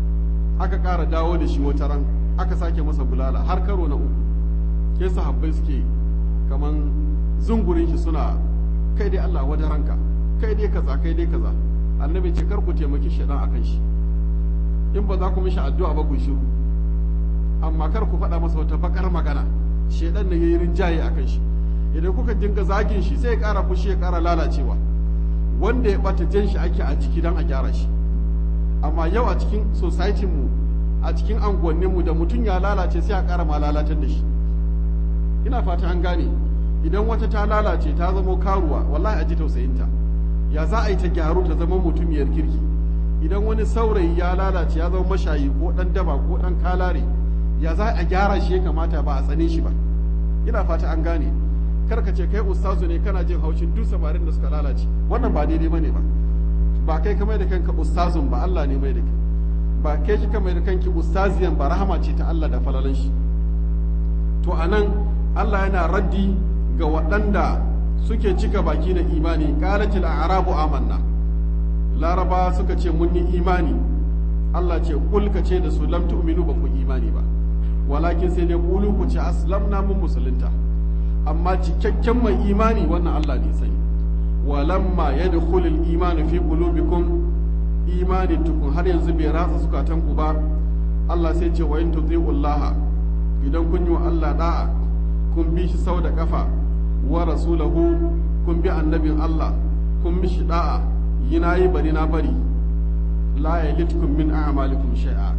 aka ƙara dawo da shi wata ran aka sake masa bulala har karo na uku ke sahabbai suke kaman zungurin shi suna kai dai Allah wada ranka kai dai kaza kai dai kaza annabi ce kar ku taimaki shaidan akan shi in ba za ku mishi addu'a ba ku shiru amma kar ku faɗa masa wata bakar magana shaidan ne yayi rinjaye akan shi idan kuka dinga zagin shi sai ya ƙara fushi ya ƙara lalacewa wanda ya ɓata jan shi ake a jiki don a gyara shi amma yau a cikin society mu a cikin anguwannin mu da mutum ya lalace sai a ƙara ma lalatar da shi ina fata an gane idan wata ta lalace ta zama karuwa wallahi a ji tausayinta ya za a yi ta gyaru ta zama mutumiyar kirki idan wani saurayi ya lalace ya zama mashayi ko ɗan daba ko ɗan kalare ya za a gyara shi ya kamata ba a tsane shi ba ina fata an gane kar ka ce kai ustazu ne kana jin haushin duk samarin da suka lalace wannan ba daidai bane ba ba kai ka mai da kanka ustazun ba Allah ne mai da kai ba kai kika mai da kanki ustaziyan ba rahama ce ta Allah da falalan shi to anan Allah yana raddi ga waɗanda suke cika baki na imani qalatil a'rabu amanna laraba suka ce mun yi imani Allah ce kul ka ce da su lam tu'minu ba ku imani ba walakin sai dai kulu ku ce aslamna mun musulunta amma cikakken mai imani wannan Allah ne sani walamma yadkhulul imanu fi qulubikum imani tukun har yanzu bai ratsa zukatan ku ba Allah sai ce wa in tuti'ullaha idan kun yi wa Allah da'a kun bi shi sau da kafa wa rasulahu kun bi annabin Allah kun bi shi da'a yi na yi bari na bari la yalitkum min a'malikum shay'a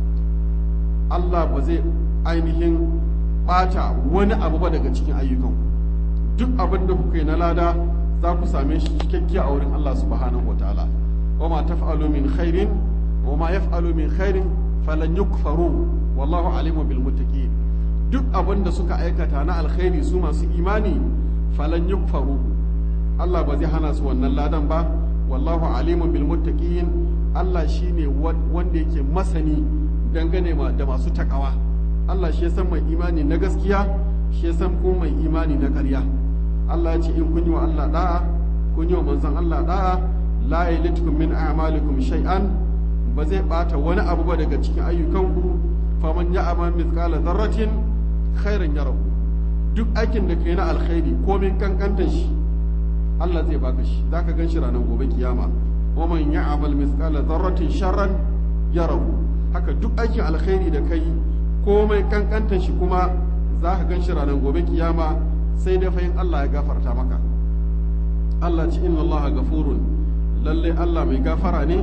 Allah ba zai ainihin bata wani abu ba daga cikin ayyukanku duk abin da kuka yi na lada za ku same shi cikakke a wurin Allah subhanahu wa ta'ala wa ma taf'alu min khairin wa ma yaf'alu min khairin falan yukfaru wallahu alimu bil muttaqin duk abin da suka aikata na alkhairi su masu imani falan yukfaru Allah ba zai hana su wannan ladan ba wallahu alimu bil muttaqin Allah shine wanda yake masani dangane da masu takawa Allah shi ya san mai imani na gaskiya shi ya san kuma mai imani na ƙarya Allah ya ce in kun yi wa Allah da'a kun yi wa manzon Allah da'a la yalitkum min a'malikum shay'an ba zai bata wani abu ba daga cikin ayyukanku faman ya'mal mithqala dharratin khairan yarahu duk aikin da kai na alkhairi komin kankantar shi Allah zai baka shi zaka gan shi ranar gobe kiyama wa man ya'mal mithqala dharratin sharran yarahu haka duk aikin alkhairi da kai komai kankantar shi kuma zaka gan shi ranar gobe kiyama sai dai fa in Allah ya gafarta maka Allah ce inna Allah gafurun lalle Allah mai gafara ne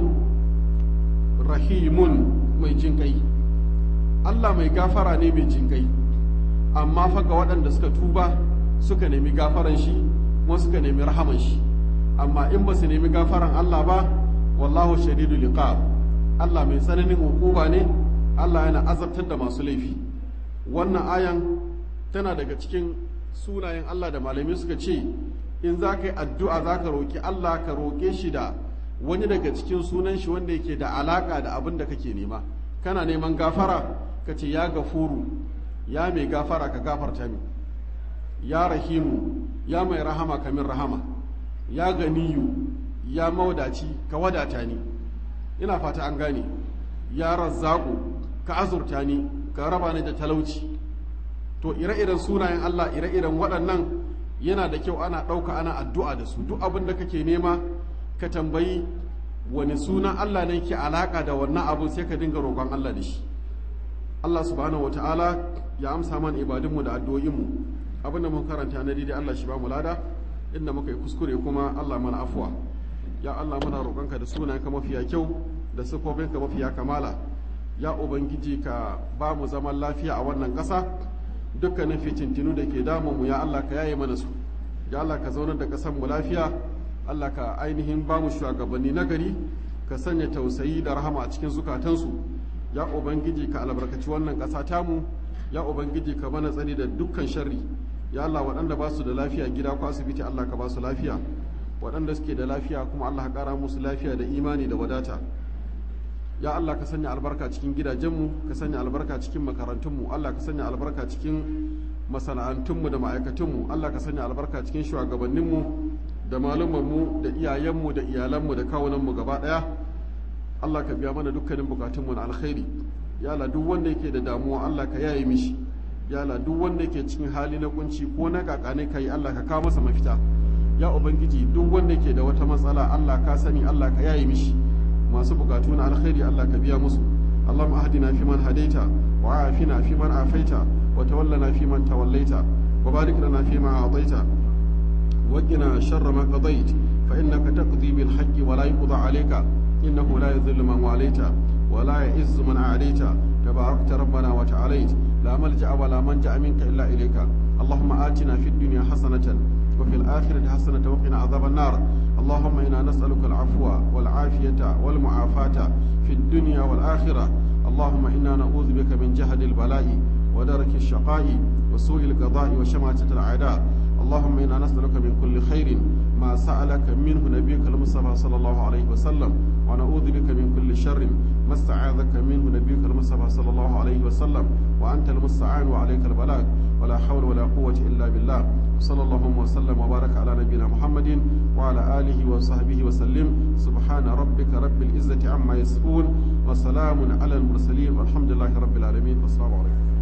rahimun mai jinkai Allah mai gafara ne mai jinkai amma fa ga waɗanda suka tuba suka nemi gafaran shi kuma suka nemi rahaman shi amma in ba su nemi gafaran Allah ba wallahu shadidul liqab Allah mai tsananin hukuma ne Allah yana azabtar da masu laifi wannan ayan tana daga cikin sunayen Allah da malamai suka ce in za ka yi addu'a za ka roƙi Allah ka roƙe shi da wani daga cikin sunan shi wanda yake da alaƙa da abin da kake nema kana neman gafara ka ce ya gafuru ya mai gafara ka gafarta min ya rahimu ya mai rahama ka min rahama ya ganiyu ya maudaci ka wadata ni ina fata an gane ya razzaku ka azurta ni ka raba ni da talauci to ire-iren sunayen Allah ire-iren waɗannan yana da kyau ana ɗauka ana addu'a da su duk abin da kake nema ka tambayi wani sunan Allah ne ke alaƙa da wannan abin sai ka dinga roƙon Allah da shi Allah subhanahu wa ta'ala ya amsa mana ibadunmu da addu'o'inmu abin da mun karanta na daidai Allah shi ba mu lada inda muka yi kuskure kuma Allah mana afuwa ya Allah muna roƙonka da sunayenka mafiya kyau da siffofinka mafiya kamala ya ubangiji ka ba mu zaman lafiya a wannan ƙasa dukkanin fitintinu da ke damunmu ya Allah ka yaye mana su ya Allah ka zaunar da ƙasar mu lafiya Allah ka ainihin ba mu shugabanni na gari ka sanya tausayi da rahama a cikin zukatansu ya ubangiji ka albarkaci wannan ƙasa tamu ya ubangiji ka mana tsani da dukkan sharri ya Allah waɗanda ba su da lafiya gida ko asibiti Allah ka ba su lafiya waɗanda suke da lafiya kuma Allah ka ƙara musu lafiya da imani da wadata ya Allah ka sanya albarka cikin gidajenmu ka sanya albarka cikin makarantunmu Allah ka sanya albarka cikin masana'antunmu da ma'aikatunmu Allah ka sanya albarka cikin shugabanninmu da malumanmu da iyayenmu da iyalanmu da kawunanmu gaba ɗaya Allah ka biya mana dukkanin bukatunmu na alkhairi ya Allah duk wanda yake da damuwa Allah ka yaye mishi ya Allah duk wanda yake cikin hali na kunci ko na kakane kai Allah ka kawo masa mafita ya ubangiji duk wanda yake da wata matsala Allah ka sani Allah ka yaye mishi masu bukatu na alkhairi Allah ka biya musu اللهم اهدنا فيمن هديت وعافنا فيمن عافيت وتولنا فيمن توليت وبارك لنا فيما أعطيت وقنا شر ما قضيت فإنك تقضي بالحق ولا يقضى عليك إنه لا يذل من واليت ولا يعز من عاديت تباركت ربنا وتعاليت لا ملجأ ولا منجأ منك إلا إليك اللهم آتنا في الدنيا حسنة وفي الآخرة حسنة وقنا عذاب النار اللهم إنا نسألك العفو والعافية والمعافاة في الدنيا والآخرة اللهم إنا نعوذ بك من جهد البلاء ودرك الشقاء وسوء القضاء وشماتة الأعداء اللهم إنا نسألك من كل خير ما سألك منه نبيك المصطفى صلى الله عليه وسلم ونعوذ بك من كل شر ما استعاذك منه نبيك المصطفى صلى الله عليه وسلم وأنت المستعان وعليك البلاغ ولا حول ولا قوة إلا بالله وصلى الله وسلم وبارك على نبينا محمد وعلى آله وصحبه وسلم سبحان ربك رب العزة عما يصفون وسلام على المرسلين والحمد لله رب العالمين والسلام عليكم